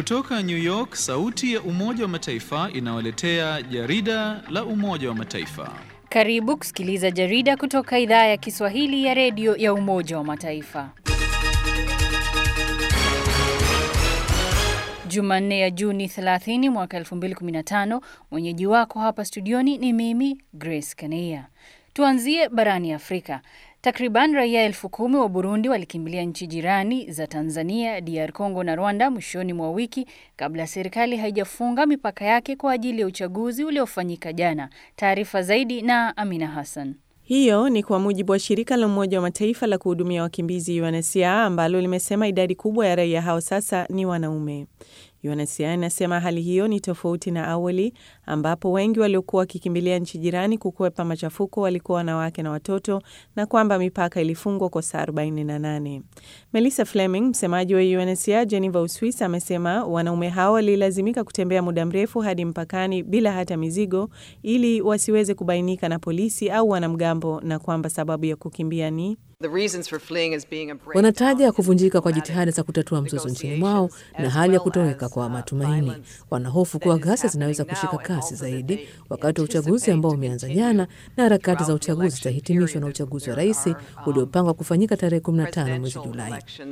Kutoka New York, sauti ya Umoja wa Mataifa inawaletea jarida la Umoja wa Mataifa. Karibu kusikiliza jarida kutoka idhaa ya Kiswahili ya redio ya Umoja wa Mataifa. Jumanne ya Juni 30 mwaka 2015. Mwenyeji wako hapa studioni ni mimi Grace Kaneia. Tuanzie barani Afrika. Takriban raia elfu kumi wa Burundi walikimbilia nchi jirani za Tanzania, DR Congo na Rwanda mwishoni mwa wiki kabla serikali haijafunga mipaka yake kwa ajili ya uchaguzi uliofanyika jana. Taarifa zaidi na Amina Hassan. Hiyo ni kwa mujibu wa shirika la Umoja wa Mataifa la kuhudumia wakimbizi UNHCR ambalo limesema idadi kubwa ya raia hao sasa ni wanaume. UNHCR inasema hali hiyo ni tofauti na awali ambapo wengi waliokuwa wakikimbilia nchi jirani kukwepa machafuko walikuwa wanawake na watoto na kwamba mipaka ilifungwa kwa saa 48. Melissa Fleming, msemaji wa UNHCR Geneva, Uswis, amesema wanaume hao walilazimika kutembea muda mrefu hadi mpakani bila hata mizigo ili wasiweze kubainika na polisi au wanamgambo na kwamba sababu ya kukimbia ni Wanataja kuvunjika kwa jitihada za kutatua mzozo nchini mwao na hali ya kutoweka kwa matumaini. Wanahofu kuwa ghasia zinaweza kushika kasi zaidi wakati wa uchaguzi ambao umeanza jana, na harakati za uchaguzi zitahitimishwa na uchaguzi wa rais uliopangwa kufanyika tarehe 15 mwezi Julai.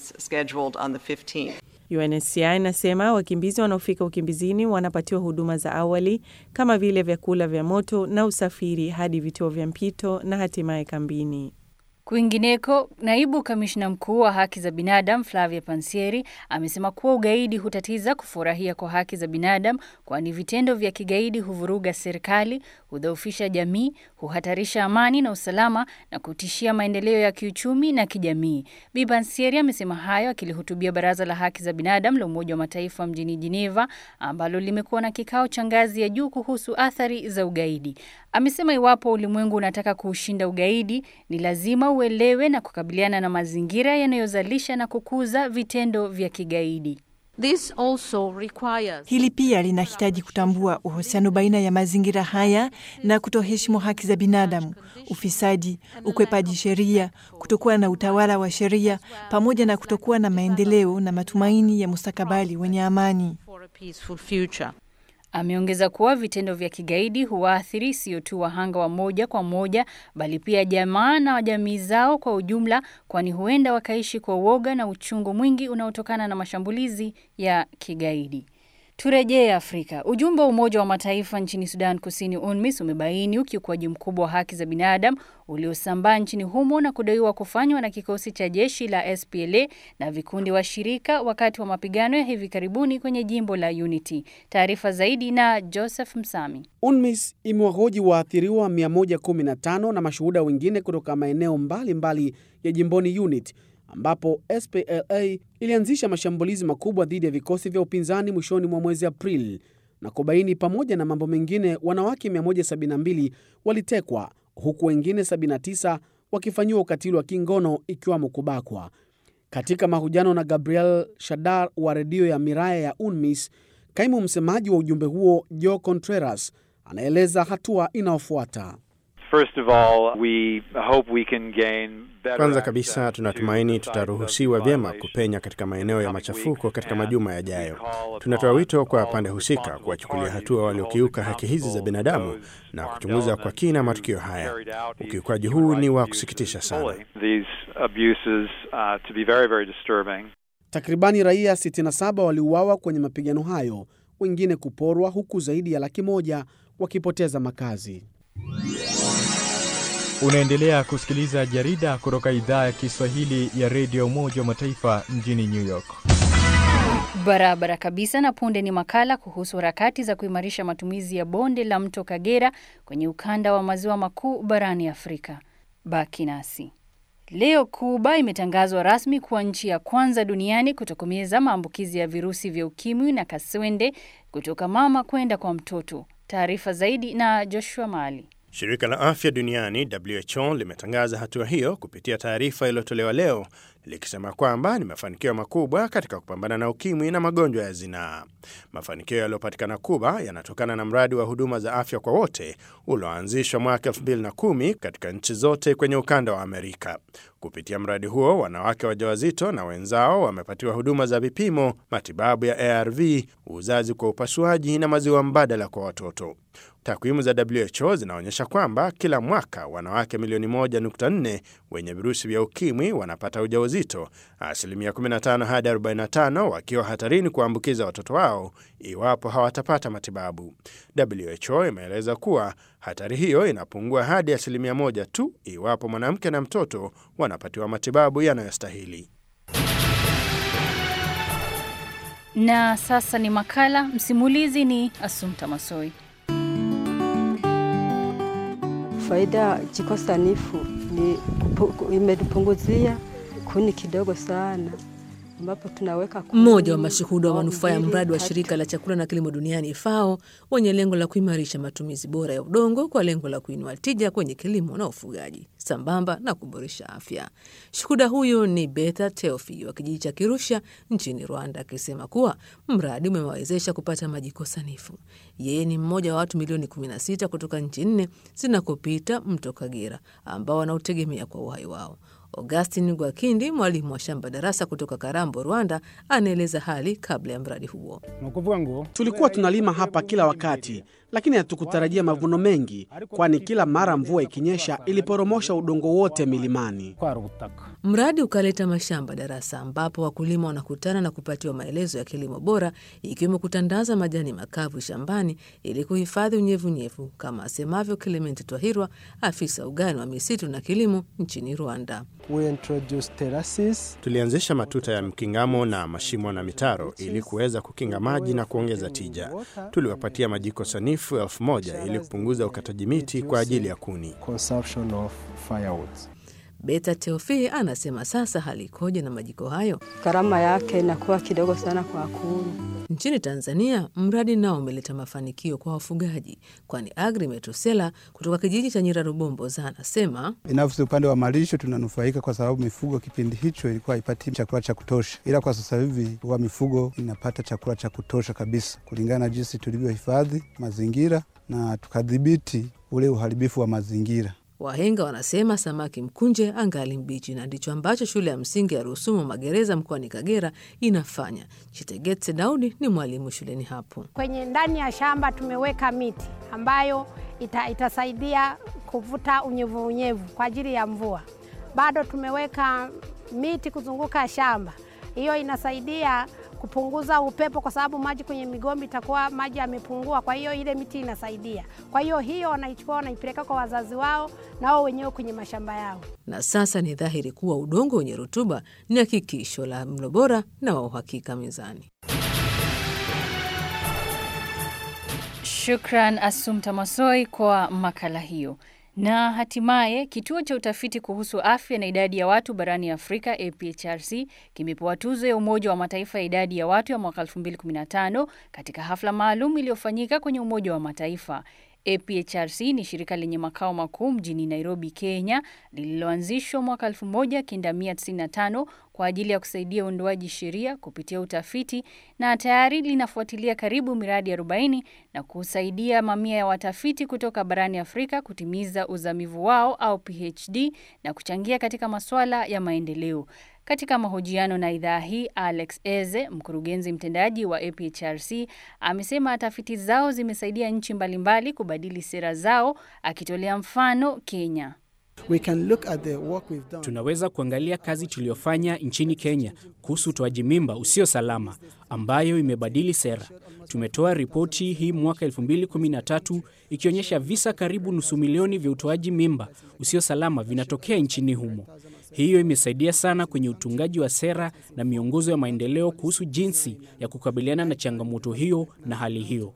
UNHCR inasema wakimbizi wanaofika ukimbizini wanapatiwa huduma za awali kama vile vyakula vya moto na usafiri hadi vituo vya mpito na hatimaye kambini. Kwingineko, naibu kamishna mkuu wa haki za binadamu Flavia Pansieri amesema kuwa ugaidi hutatiza kufurahia kwa haki za binadamu, kwani vitendo vya kigaidi huvuruga serikali, hudhoofisha jamii, huhatarisha amani na usalama na kutishia maendeleo ya kiuchumi na kijamii. Bi Pansieri amesema hayo akilihutubia Baraza la Haki za Binadamu la Umoja wa Mataifa mjini Geneva, ambalo limekuwa na kikao cha ngazi ya juu kuhusu athari za ugaidi. Amesema iwapo ulimwengu unataka kuushinda ugaidi, ni lazima uelewe na kukabiliana na mazingira yanayozalisha na kukuza vitendo vya kigaidi. This also requires... Hili pia linahitaji kutambua uhusiano baina ya mazingira haya na kutoheshimu haki za binadamu, ufisadi, ukwepaji sheria, kutokuwa na utawala wa sheria, pamoja na kutokuwa na maendeleo na matumaini ya mustakabali wenye amani. Ameongeza kuwa vitendo vya kigaidi huwaathiri sio tu wahanga wa moja kwa moja bali pia jamaa na jamii zao kwa ujumla, kwani huenda wakaishi kwa uoga na uchungu mwingi unaotokana na mashambulizi ya kigaidi. Turejee Afrika. Ujumbe wa Umoja wa Mataifa nchini Sudan Kusini, UNMISS, umebaini ukiukwaji mkubwa wa haki za binadamu uliosambaa nchini humo na kudaiwa kufanywa na kikosi cha jeshi la SPLA na vikundi washirika wakati wa mapigano ya hivi karibuni kwenye jimbo la Unity. Taarifa zaidi na Joseph Msami. UNMISS imewahoji waathiriwa 115 na mashuhuda wengine kutoka maeneo mbalimbali ya jimboni Unity ambapo SPLA ilianzisha mashambulizi makubwa dhidi ya vikosi vya upinzani mwishoni mwa mwezi Aprili na kubaini pamoja na mambo mengine, wanawake 172 walitekwa huku wengine 79 wakifanyiwa ukatili wa kingono ikiwamo kubakwa. Katika mahojiano na Gabriel Shadar wa redio ya Miraya ya UNMISS, kaimu msemaji wa ujumbe huo Joe Contreras anaeleza hatua inayofuata. Kwanza kabisa tunatumaini tutaruhusiwa vyema kupenya katika maeneo ya machafuko katika majuma yajayo. Tunatoa wito kwa pande husika kuwachukulia hatua waliokiuka haki hizi za binadamu na kuchunguza kwa kina matukio haya. Ukiukaji huu ni wa kusikitisha sana. Takribani raia 67 waliuawa kwenye mapigano hayo, wengine kuporwa, huku zaidi ya laki moja wakipoteza makazi. Unaendelea kusikiliza jarida kutoka idhaa ya Kiswahili ya redio Umoja wa Mataifa mjini New York. Barabara kabisa. Na punde ni makala kuhusu harakati za kuimarisha matumizi ya bonde la mto Kagera kwenye ukanda wa maziwa makuu barani Afrika. Baki nasi. Leo Kuba imetangazwa rasmi kuwa nchi ya kwanza duniani kutokomeza maambukizi ya virusi vya ukimwi na kaswende kutoka mama kwenda kwa mtoto. Taarifa zaidi na Joshua Mali. Shirika la afya duniani WHO limetangaza hatua hiyo kupitia taarifa iliyotolewa leo likisema kwamba ni mafanikio makubwa katika kupambana na ukimwi na magonjwa ya zinaa. Mafanikio yaliyopatikana Kuba yanatokana na mradi wa huduma za afya kwa wote ulioanzishwa mwaka 2010 katika nchi zote kwenye ukanda wa Amerika. Kupitia mradi huo, wanawake wajawazito na wenzao wamepatiwa huduma za vipimo, matibabu ya ARV, uzazi kwa upasuaji na maziwa mbadala kwa watoto. Takwimu za WHO zinaonyesha kwamba kila mwaka wanawake milioni 1.4 wenye virusi vya ukimwi wanapata ujauzito, asilimia 15 hadi 45 wakiwa hatarini kuambukiza watoto wao iwapo hawatapata matibabu. WHO imeeleza kuwa hatari hiyo inapungua hadi asilimia moja tu iwapo mwanamke na mtoto wanapatiwa matibabu yanayostahili. Na sasa ni makala. Msimulizi ni Asumta Masoi. Faida jiko sanifu ni imetupunguzia kuni kidogo sana, ambapo tunaweka kuni. Mmoja wa mashuhuda wa manufaa ya mradi wa shirika la chakula na kilimo duniani FAO wenye lengo la kuimarisha matumizi bora ya udongo kwa lengo la kuinua tija kwenye kilimo na ufugaji sambamba na kuboresha afya. Shuhuda huyu ni Betha Teofi wa kijiji cha Kirusha nchini Rwanda, akisema kuwa mradi umewawezesha kupata majiko sanifu. Yeye ni mmoja wa watu milioni 16 kutoka nchi nne zinakopita mto Kagera ambao wanautegemea kwa uhai wao. Augustin Gwakindi, mwalimu wa shamba darasa kutoka Karambo, Rwanda, anaeleza hali kabla ya mradi huo. Tulikuwa tunalima hapa kila wakati, lakini hatukutarajia mavuno mengi, kwani kila mara mvua ikinyesha iliporomosha udongo wote milimani. Mradi ukaleta mashamba darasa ambapo wakulima wanakutana na kupatiwa maelezo ya kilimo bora, ikiwemo kutandaza majani makavu shambani ili kuhifadhi unyevunyevu, kama asemavyo Clement Twahirwa, afisa ugani wa misitu na kilimo nchini Rwanda. Tulianzisha matuta ya mkingamo na mashimo na mitaro ili kuweza kukinga maji na kuongeza tija. Tuliwapatia majiko sanifu elfu moja ili kupunguza ukataji miti kwa ajili ya kuni. Beta Teofi anasema sasa hali ikoje na majiko hayo? Gharama yake inakuwa kidogo sana kwa kuni. Nchini Tanzania, mradi nao umeleta mafanikio kwa wafugaji, kwani Agri Metusela kutoka kijiji cha Nyirarubomboza anasema binafsi, upande wa malisho tunanufaika kwa sababu mifugo kipindi hicho ilikuwa haipati chakula cha kutosha, ila kwa sasa hivi huwa mifugo inapata chakula cha kutosha kabisa, kulingana na jinsi tulivyohifadhi mazingira na tukadhibiti ule uharibifu wa mazingira. Wahenga wanasema samaki mkunje angali mbichi, na ndicho ambacho shule ya msingi ya Rusumo Magereza mkoani Kagera inafanya. Chitegetse Daudi ni mwalimu shuleni hapo. Kwenye ndani ya shamba tumeweka miti ambayo ita, itasaidia kuvuta unyevunyevu kwa ajili ya mvua. Bado tumeweka miti kuzunguka shamba, hiyo inasaidia kupunguza upepo kwa sababu maji kwenye migomba itakuwa maji yamepungua, kwa hiyo ile miti inasaidia. Kwa hiyo hiyo wanaichukua wanaipeleka kwa wazazi wao na wao wenyewe kwenye mashamba yao. Na sasa ni dhahiri kuwa udongo wenye rutuba ni hakikisho la mlo bora na wa uhakika mezani. Shukran Asumta Masoi kwa makala hiyo. Na hatimaye kituo cha utafiti kuhusu afya na idadi ya watu barani Afrika APHRC kimepewa tuzo ya Umoja wa Mataifa ya idadi ya watu ya mwaka 2015 katika hafla maalum iliyofanyika kwenye Umoja wa Mataifa. APHRC ni shirika lenye makao makuu mjini Nairobi, Kenya, lililoanzishwa mwaka 1995 kwa ajili ya kusaidia uondoaji sheria kupitia utafiti na tayari linafuatilia karibu miradi 40 na kusaidia mamia ya watafiti kutoka barani Afrika kutimiza uzamivu wao au PhD na kuchangia katika masuala ya maendeleo. Katika mahojiano na idhaa hii, Alex Eze, mkurugenzi mtendaji wa APHRC, amesema tafiti zao zimesaidia nchi mbalimbali kubadili sera zao, akitolea mfano Kenya. We can look at the work we've done. Tunaweza kuangalia kazi tuliyofanya nchini Kenya kuhusu utoaji mimba usio salama ambayo imebadili sera. Tumetoa ripoti hii mwaka 2013 ikionyesha visa karibu nusu milioni vya utoaji mimba usio salama vinatokea nchini humo. Hiyo imesaidia sana kwenye utungaji wa sera na miongozo ya maendeleo kuhusu jinsi ya kukabiliana na changamoto hiyo na hali hiyo.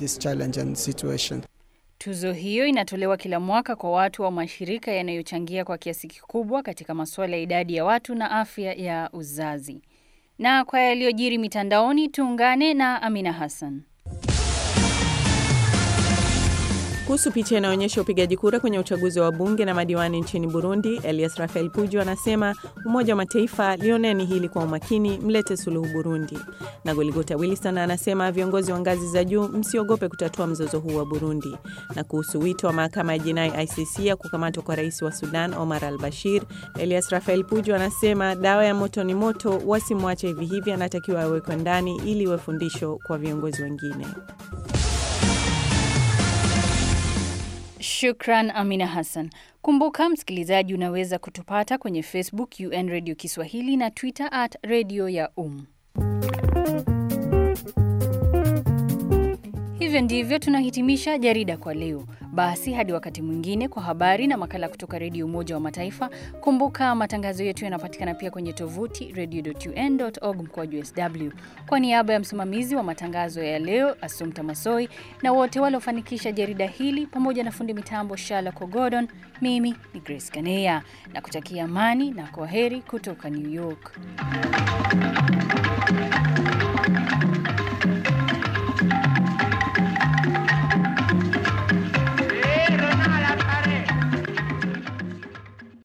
Tuzo hiyo inatolewa kila mwaka kwa watu wa mashirika yanayochangia kwa kiasi kikubwa katika masuala ya idadi ya watu na afya ya uzazi. Na kwa yaliyojiri mitandaoni, tuungane na Amina Hassan. Kuhusu picha inayoonyesha upigaji kura kwenye uchaguzi wa bunge na madiwani nchini Burundi, Elias Rafael Puju anasema Umoja wa Mataifa lioneni hili kwa umakini, mlete suluhu Burundi. Na Goligota Wilson anasema viongozi wa ngazi za juu msiogope kutatua mzozo huu wa Burundi. Na kuhusu wito wa mahakama ya jinai ICC ya kukamatwa kwa rais wa Sudan Omar al Bashir, Elias Rafael Puju anasema dawa ya moto ni moto, wasimwache hivi hivi, anatakiwa awekwe ndani ili iwe fundisho kwa viongozi wengine. Shukran Amina Hassan. Kumbuka msikilizaji, unaweza kutupata kwenye Facebook UN Radio Kiswahili na Twitter at Radio ya Um. Hivyo ndivyo tunahitimisha jarida kwa leo. Basi hadi wakati mwingine kwa habari na makala kutoka Redio Umoja wa Mataifa. Kumbuka matangazo yetu yanapatikana pia kwenye tovuti radio.un.org mkoaju sw. Kwa niaba ya msimamizi wa matangazo ya leo Asumta Masoi na wote waliofanikisha jarida hili pamoja na fundi mitambo Shala Kogodon, mimi ni Grace Kanea na kutakia amani na kwaheri kutoka New York.